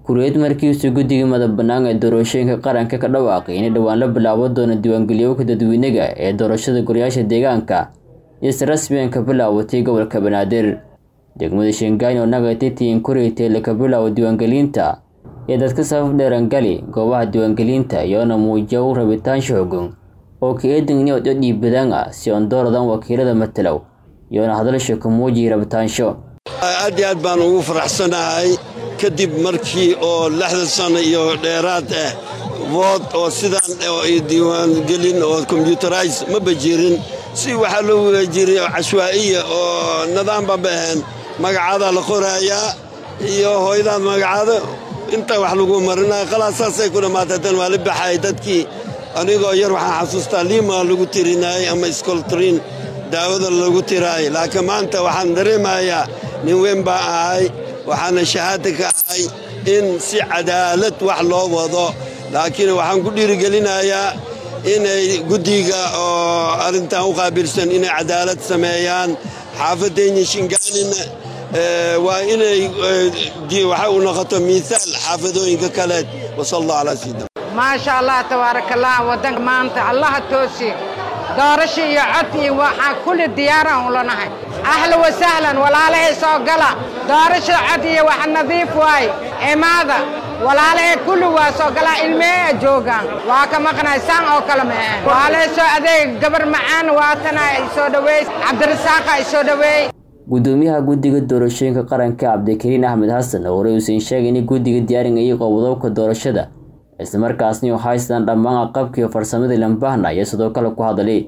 Kuuriyad markiisu guddiga madax-bannaan ee doorashooyinka qaranka ka dhawaaqay in dhowaan la bilaaban doono diiwaangelinta dadweynaha ee doorashada golayaasha deegaanka iyo si rasmi ah ka bilaabatay gobolka Banaadir. Degmada Shanghai oo nagaatay Kuuriyad la ka bilaabo diiwaangelinta iyo dadka safaf dheer gali goobaha diiwaangelinta iyagoona muujiya rabitaan xooggan oo ka eedan inay cod dhiibadaan ah si aan dooradan wakiilada matalow iyagoona hadalsho ka muujiya rabitaansho. aad iyo aad baan ugu faraxsanahay kadib markii oo lixdan sano iyo dheeraad ah vood oo sidaan oo diiwaangelin oo combyuterais ma bajirin si waxaa loo jiray cashwaa'iya oo nidaamba ba ahayn magacaada la qoraayaa iyo hooyadaad magacaada inta wax lagu marinaya khalaas saasay ku dhammaatay tan waa la baxay dadkii anigoo yar waxaan xasuustaa liima lagu tirinayay ama skoltrin daawada lagu tiraayay laakiin maanta waxaan dareemayaa nin weyn baa ahay waxaana shahaada ka ahay in si cadaalad wax loo wado laakiin waxaan ku dhiirigelinayaa inay guddiga oo arrintan u qaabilsan inay cadaalad sameeyaan xaafaddeenya shingaanina waa inay waxa u noqoto miisaal xaafadooyinka kaleed wasal allah calaa sayidina maasha allah tabaaraka allah waddanka maanta allaha toosiye doorasho iyo cod iyo waxaa kulli diyaaraan ula nahay ahlan wa sahlan walaalahay soo gala doorasho cod iyo wax nadiif waaye imaada walaalahay kulli waa soo galaa ilmeeya joogaan waa ka maqnay saan oo kale ma ahan walaalahay soo adeeg gabar macaan waatana ay soo dhaweey cabdirasaaqa ay soo dhaweey gudoomiyaha guddiga doorashooyinka qaranka cabdikariin axmed xasan oo horey uusan sheegay in guddiga diyaarinayay qowdobka doorashada islamarkaasna u haystaan dhammaan aqabkiiyo farsamadii lambahna iyo sidoo kale ku hadalay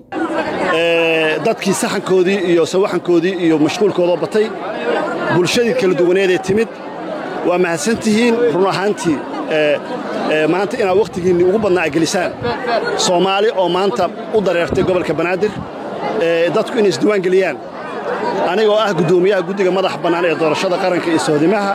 dadkii saxankoodii iyo sawaxankoodii iyo mashquulkoodoo batay bulshadii kala duwaneedee timid waa mahadsantihiin run ahaantii maanta inaad wakhtigiinni ugu badnaa gelisaan soomaali oo maanta u dareertay gobolka banaadir dadku inay isdiwaan geliyaan anigoo ah guddoomiyaha guddiga madaxa bannaan ee doorashada qaranka iyo soodimaha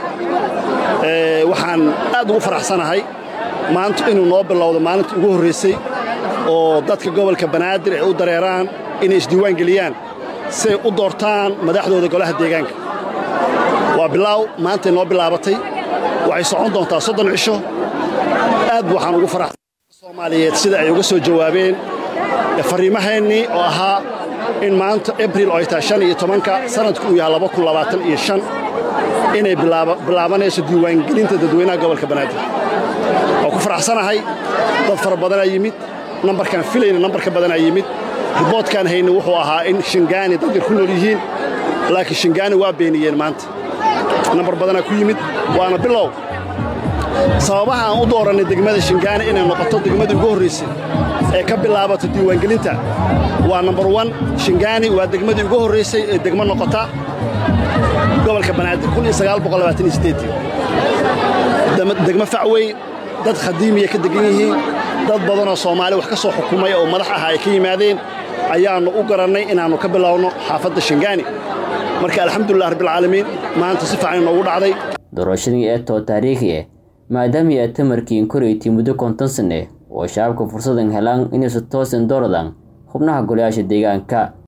waxaan aad ugu faraxsanahay maanta inuu noo bilowdo maalintii ugu horraysay oo dadka gobolka banaadir ay u dareeraan inay isdiiwaan geliyaan siay u doortaan madaxdooda golaha deegaanka waa bilaaw maantay noo bilaabatay waxay socon doontaa soddon cisho aad waxaan ugu faraxsan soomaaliyeed sida ay uga soo jawaabeen farriimahaennii oo ahaa in maanta abril oo ay tahay shan iyo tobanka sannadku uu yahay laba kun labaatan iyo shan inay bilaabanayso diiwaangelinta dadweynaha gobolka banaadir waa ku faraxsanahay dad fara badanaa yimid nambarkaan filayna nambarka badanaa yimid riboodkaan hayna wuxuu ahaa in shingaani dad yar ku nool yihiin laakiin shingaani waa beeniyeen maanta nambar badanaa ku yimid waana bilow sababaha aan u doorannay degmada shingaani inay noqoto degmadii ugu horraysay ee ka bilaabato diiwaangelinta waa nambar wan shingaani waa degmadii ugu horraysay ee degmo noqota gobolka banaadir degmo facweyn dad khadiimiya ka degan yihiin dad badanoo soomaali wax ka soo xukumay oo madax ah ay ka yimaadeen ayaannu u garannay inaannu ka bilowno xaafadda shingaani marka alxamdulilah rabbilcaalamiin maanta si fiican inoogu dhacday doorashadii ee too taariikhi ah maadaama ay tamarkiin koraytay muddo konton sanne oo shacabka fursadan helaan inay si toosan dooradaan xubnaha golayaasha deegaanka